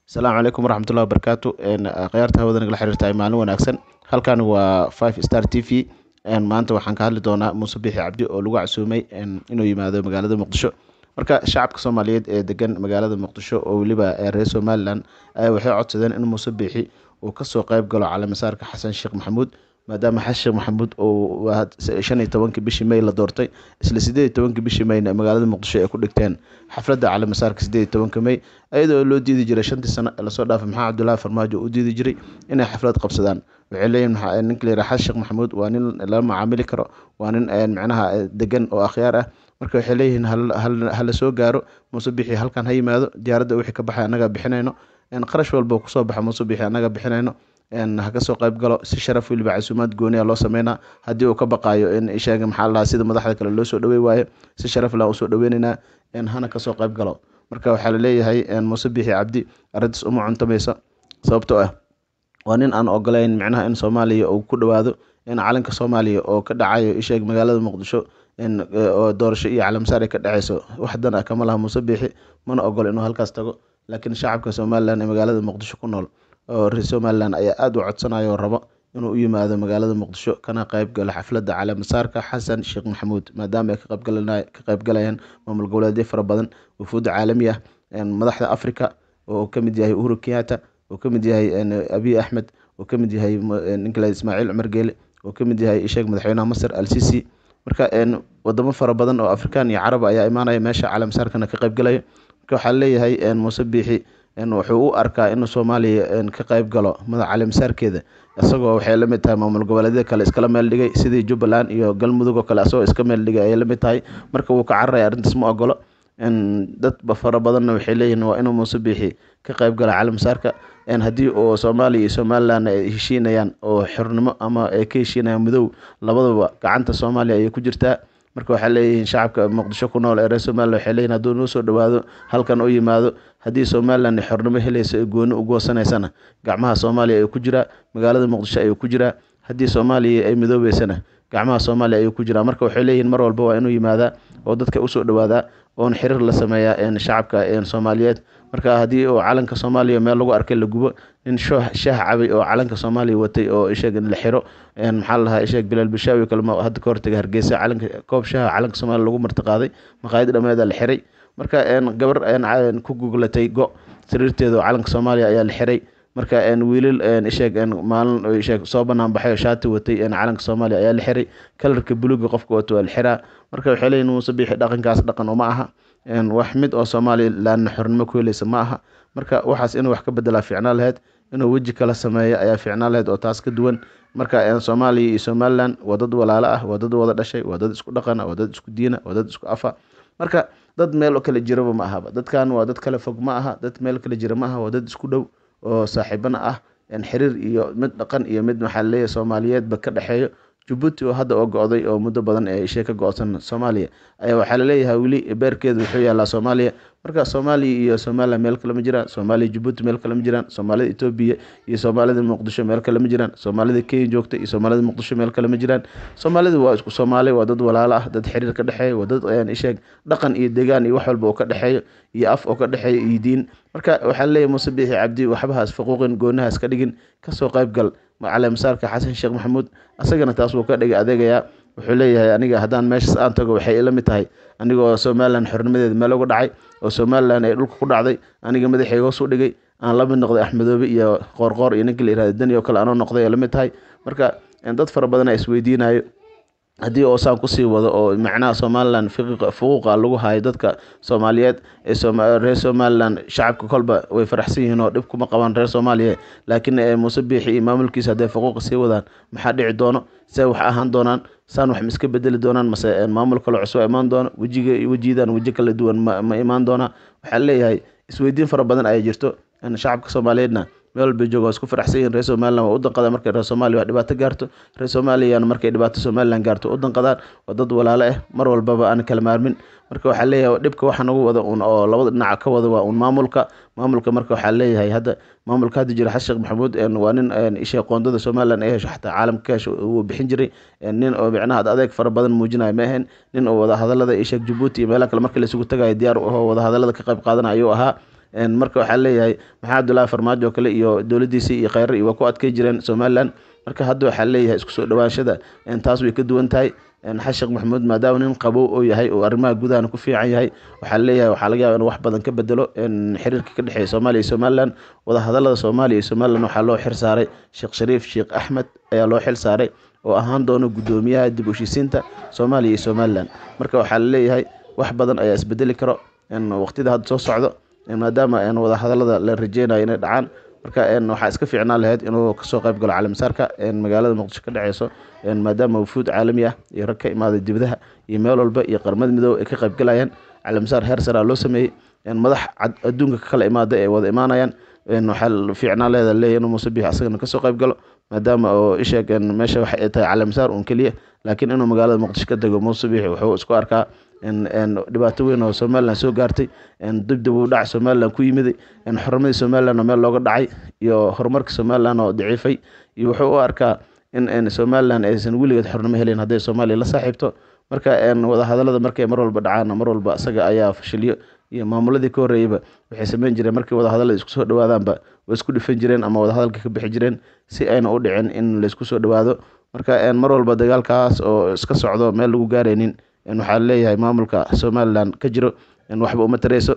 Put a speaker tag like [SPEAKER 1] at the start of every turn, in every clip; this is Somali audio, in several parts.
[SPEAKER 1] asalaamu calaykum waraxmatullahi wabarakaatu khiyaarta hawada nagala xiriirtahay maalin wanaagsan halkan waa five star t v maanta waxaan ka hadli doonaa muuse bixi cabdi oo lagu casuumay inuu yimaado magaalada muqdisho marka shacabka soomaaliyeed ee degan magaalada muqdisho oo weliba reer somalilan ayaa waxay codsadeen in muuse bixi uu kasoo qeyb galo caleemasaarka xasan sheekh maxamuud maadaama xasan sheekh maxamuud uu shan iyo tobankii bishii may la doortay isla sideed iyo tobankii bishii mayna magaalada muqdisho ay ku dhigteen xafladda caleemasaarka sideed iyo tobanka may iyadoo loo diidi jiray shantii sano ee lasoo dhaafay maxamed cabdullaahi farmaajo u diidi jiray inay xaflad qabsadaan waxay leeyihin ninka la yidhaha xasan sheekh maxamuud waa nin lala macaamili karo waa nin micnaha degan oo akhyaar ah marka waxay leeyihiin hala soo gaaro muuse bixi halkan ha yimaado diyaaradda wixii ka baxay annaga bixinayno qarash walba kusoo baxa muuse bixi annaga bixinayno ha kasoo qayb galo si sharaf weliba casuumaad gooniya loo sameynaa haddii uu ka baqaayo in sheega maxaa lahaa sida madaxda kale loo soo dhawey waayo si sharaf laan usoo dhaweyneynaa hana kasoo qayb galo marka waxaa laleeyahay muuse bixi cabdi arrintaas uma cuntamaysa sababtoo ah waa nin aan ogolayn micnaha in soomaaliya uu ku dhawaado in calanka soomaaliya oo ka dhacayo isheeg magaalada muqdisho oo doorasho iyo calaamasaar ay ka dhaceyso wax dan ah kama laha muuse bixi mana ogolo inuu halkaas tago laakiin shacabka somalilan ee magaalada muqdisho ku nool oo reer somalilan ayaa aada u codsanayo oo rabo inuu u yimaado magaalada muqdisho kana qeyb galo xafladda caleemasaarka xasan sheekh maxamuud maadaama ay ka qeybgalayaan maamul goboleedyo fara badan wufuudda caalami ah madaxda africa oo kamid yahay uhuru kenyatta oo kamid yahay abiy axmed oo kamid yahay ninka ismaaciil cumar geele oo kamid yahay isheeg madaxweynaha masar al sisi marka wadamo fara badan oo afrikaan iyo carab ayaa imaanaya meesha caleemasaarkana ka qeybgalaya marka waxaa leeyahay muuse biixi wuxuu u arkaa inuu soomaaliya ka qeyb galo madax caleemasaarkeeda isagoo waxay la mid tahay maamul goboleedyada kale iskala meel dhigay sidii jubbaland iyo galmudug oo kale asagoo iska meel dhigay ayay la mid tahay marka wuu ka cararaya arrintaas ma ogolo dad fara badanna waxay leeyihiin waa inuu muuse biixi ka qeyb galo caleemasaarka haddii uu soomaaliya iyo somalilan ay heshiinayaan oo xornimo ama ay ka heshiinayaan midow labadaba gacanta soomaaliya ayay ku jirtaa marka waxaa leeyihiin shacabka muqdisho ku nool ee reer somalilan waxay leeyihin hadduu noo soo dhawaado halkan u yimaado haddii somalilan xornimo helaysa ee gooni u goosanaysana gacmaha soomaaliya ayuu ku jiraa magaalada muqdisho ayuu ku jiraa haddii soomaaliya ay midoobeysana gacmaha soomaaliya ayuu ku jiraa marka waxay leeyihiin mar walba waa inuu yimaadaa oo dadka usoo dhawaadaa oon xiriir la sameeyaa shacabka soomaaliyeed marka haddii uu calanka soomaaliya meel lagu arkay la gubo nin shaah cabay oo calanka soomaaliya watay oo isheeg la xiro maxaa lahaa isheeg bilaal bishaawi kalma hadda ka hortagay hargeysa calanka koob shaaha calanka soomaaliya lagu martiqaaday maqaayad dhameeda la xiray marka gabar ku guglatay go sariirteeda oo calanka soomaaliya ayaa la xiray marka wiilal isheeg maalin isheeg soo banaan baxay oo shaati watay calanka soomaaliya ayaa la xiray kalarka buluuga qofka wato waa la xiraa marka waxay leeyihin muuse biixi dhaqankaas dhaqan uma aha wax mid oo somalilanna xornimo ku helaysa ma aha marka waxaas inuu wax ka bedelaa fiicnaa laheyd inuu weji kala sameeyo ayaa fiicnaa laheyd oo taas ka duwan marka soomaaliya iyo somalilan waa dad walaalo ah waa dad wada dhashay waa dad isku dhaqana waa dad isku diina waa dad isku afa marka dad meel kala jiraba ma ahaba dadkan waa dad kale fog ma aha dad meel kala jira ma aha waa dad isku dhow oo saaxiibana ah xiriir iyo mid dhaqan iyo mid maxaa laleeyahay soomaaliyeedba ka dhexeeyo jabuuti oo hadda oo go-day oo muddo badan ee ishee ka go-san soomaaliya ayaa waxaa laleeyahay weli beerkeeda wuxuu yaalaa soomaaliya marka soomaaliya iyo somalilan meel kale ma jiraan soomaaliya jabuuti meel kale ma jiraan soomaalida etoobiya iyo soomaalida muqdisho meel kale ma jiraan soomaalida kenya joogta iyo soomaalida muqdisho meel kale ma jiraan soomaalida waa isku soomaali waa dad walaalo ah dad xiriir ka dhexeeya waa dad isheeg dhaqan iyo degaan iyo wax walba oo ka dhexeeyo iyo af oo ka dhexeeya iyo diin marka waxaa laleeyahay muuse biixi cabdi waxbahaas faquuqin goonahaas ka dhigin kasoo qayb gal caleemasaarka xasan sheekh maxamuud asagana taas wuu ka dhigay adeegayaa wuxuu leeyahay aniga haddaan meeshaas aan tago waxay ila mid tahay anigoo somalilan xornimadeeda meel uga dhacay oo somalilan ay dhulka ku dhacday aniga madaxayga hoos u dhigay aan la mid noqday axmedoobe iyo qoorqoor iyo ninka la yirahda dani oo kale anoo noqday ay la mid tahay marka dad fara badan a isweydiinayo haddii oosaan kusii wado oo macnaha somalilan fuquuqa lagu hayo dadka soomaaliyeed ee reer somalilan shacabka kolba way faraxsan yihiin oo dhib kuma qabaan reer soomaaliya laakiin muuse biixi iyo maamulkiisa hadday fuquuqa sii wadaan maxaa dhici doono see wax ahaan doonaan saan wax ma iska bedeli doonaan mase maamul kale cusub imaan doono wejiga wejidan weji kala duwan ma imaan doonaa waxaa leeyahay isweydiin fara badan ayaa jirto shacabka soomaaliyeedna meel walba jooga waa isku faraxsan yihin reer somalilan waa u danqadaan markay reer soomaaliya wax dhibaato gaarto reer soomaaliyana markay dhibaato somalilan gaarto u danqadaan waa dad walaalo ah mar walbaba aan kala maarmin marka waxaa leeyahay dhibka waxa nagu wada un oo labada dhinac ka wada waa un maamulka maamulka marka waxaa leeyahay hadda maamulka hadda jira xasan sheekh maxamuud waa nin isha qoondada somalilan ay hesho xataa caalamka ka hesho uu bixin jiray nin oo micnaha adeeg fara badan muujinayo ma ahayn nin oo wada hadalada isheeg jabuuti iyo meelaha kale markii laisugu tagayo diyaar u ahoo wada hadalada ka qayb qaadana ayuu ahaa marka waxaa leeyahay maxaa cabdullaahi farmaajo kale iyo dowladdiisii iyo kheyrar iyo waa ku adkay jireen somalilan marka hadda waxaa leeyahay isku soo dhawaanshada taas way ka duwan tahay xasan sheekh maxamuud maadaama nin qabow oo yahay oo arrimaha gudahana ku fiican yahay waxaa leeyahay waxaa laga yaaba inuu wax badan ka bedelo xiriirka ka dhexeeya soomaaliya iyo somalilan wadahadalada soomaaliya iyo somalilan waxaa loo xil saaray sheekh shariif sheekh axmed ayaa loo xil saaray oo ahaan doono guddoomiyaha dib u heshiisiinta soomaaliya iyo somalilan marka waxaa laleeyahay wax badan ayaa isbedeli karo waqtida hadda soo socdo maadaama wadahadalada la rajeynayo inay dhacaan marka waxaa iska fiicnaan lahayd inuu kasoo qayb galo calimasaarka magaalada muqdisho ka dhexeyso maadaama wufuud caalami ah iyo rag ka imaaday dibadaha iyo meel walba iyo qaramada midoobe ay ka qaybgalayaan calimasaar heer saraa loo sameeyey madax adduunka ka kala imaada ay wada imaanayaan waxaa fiicnaan leeda leeyahy inuu muuse biix asagana kasoo qayb galo maadaama oo isheeg meesha waxa ay tahay calimasaar uun keliya laakiin inuu magaalada muqdisho ka dego muuse biix wuxuu isku arkaa dhibaato weyn oo somalilan soo gaartay dibdib u dhac somalilan ku yimiday xornimadii somalilan oo meel looga dhacay iyo horumarka somalilan oo daciifay iyo wuxuu u arkaa in somalilan aysan weligeed xornimo helin hadday soomaaliya la saaxiibto marka wadahadalada markay mar walba dhacaan mar walba isaga ayaa fashiliyo iyo maamuladii ka horreeyeyba waxay sameyn jireen markii wadahadalada isku soo dhawaadaanba way isku dhifan jireen ama wadahadalka ka bixi jireen si ayna u dhicin in laysku soo dhawaado marka mar walba dagaalkaas oo iska socdo meel lagu gaaraynin waxaa leeyahay maamulka somalilan ka jiro waxba uma tareyso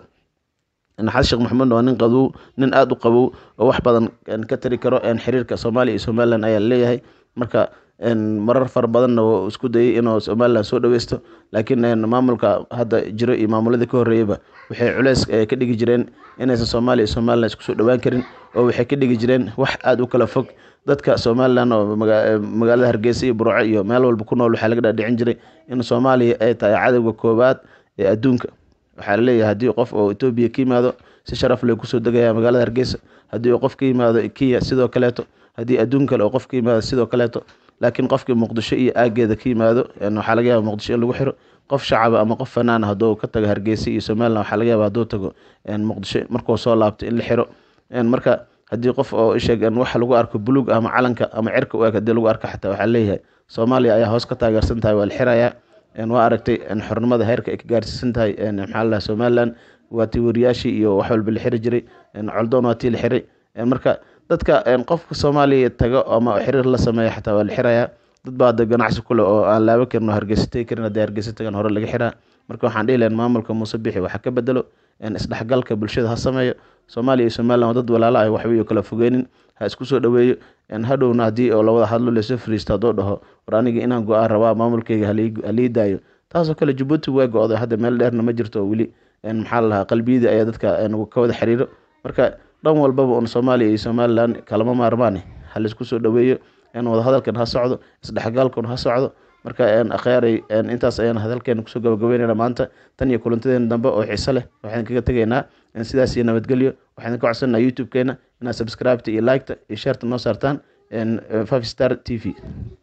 [SPEAKER 1] xasan sheekh maxamuud waa nin qabow nin aada u qabow oo wax badan ka tari karo xiriirka soomaaliya iyo somalilan ayaa leeyahay marka marar fara badanna wuu isku dayay inuu somalilan soo dhaweysto laakiin maamulka hadda jiro iyo maamuladii ka horreeyeyba waxay culeys ka dhigi jireen inaysan soomaaliya iyo somalilan isku soo dhawaan karin oo waxay ka dhigi jireen wax aada u kala fog dadka somalilan oo magaalada hargeysa iyo burco iyo meel walba ku nool waxaa laga dhaadhicin jiray in soomaaliya ay tahay cadowga koowaad ee adduunka waxaa laleeyahay haddii qof oo etoobiya ka yimaado si sharaf leh kusoo degaya magaalada hargeysa haddii qof ka yimaado kenya sidoo kaleeto haddii adduun kale oo qof ka yimaado sidoo kaleeto laakiin qofkii muqdisho iyo aageeda ka yimaado waxaa laga yaaba muqdisho in lagu xiro qof shacaba ama qof fanaan hadduu ka tago hargeysa iyo somalilan waxaa laga yaaba hadduu tago muqdisho markuu soo laabto in la xiro marka haddii qof oo isheeg waxa lagu arko buluug ama calanka ama cirka u eg haddii lagu arko xataa waxaa leeyahay soomaaliya ayaa hoos ka taageersan tahay waa la xirayaa waa aragtay xornimada heerka ay ka gaarsiisan tahay maxaa la somalilan waa tii wariyaashii iyo wax walba la xiri jiray coldoon waa tii la xiray marka dadka qofka soomaaliya tago ama xiriir la sameeya xataa waa la xirayaa dad baa hadda ganacsi kule oo aan laaban karin oo hargeysa tegi karin haddii hargeysa tagan hore laga xiraa marka waxaan dhihi lahayn maamulka muuse bixi waxa ka bedelo isdhexgalka bulshada ha sameeyo soomaaliya iyo somalilan waa dad walaalo ah waxba iyo kala fogeynin ha isku soo dhaweeyo hadhowna haddii oo lawada hadlo lasoo fariisto hadduu dhaho war aniga inaan go-aan rabaa maamulkeyga halii daayo taasoo kale jabuuti waa go-day hadda meel dheerna ma jirto weli maxaa lalahaa qalbiyadii ayaa dadka ka wada xiriiro marka dhan walbaba un soomaaliya iyo somalilan kalama maarmaane ha laisku soo dhaweeyo wadahadalkan ha socdo isdhexgalkan ha socdo marka akheyaaray intaas ayaan hadalkeena kusoo gabagabeynayna maanta tan iyo kulantadeena dambe oo xiiso leh waxaan kaga tegaynaa sidaas iyo nabadgelyo waxaan ka codsanaa youtube-keena inaad subscribeta iyo liketa iyo sharta noo saartaan five star t v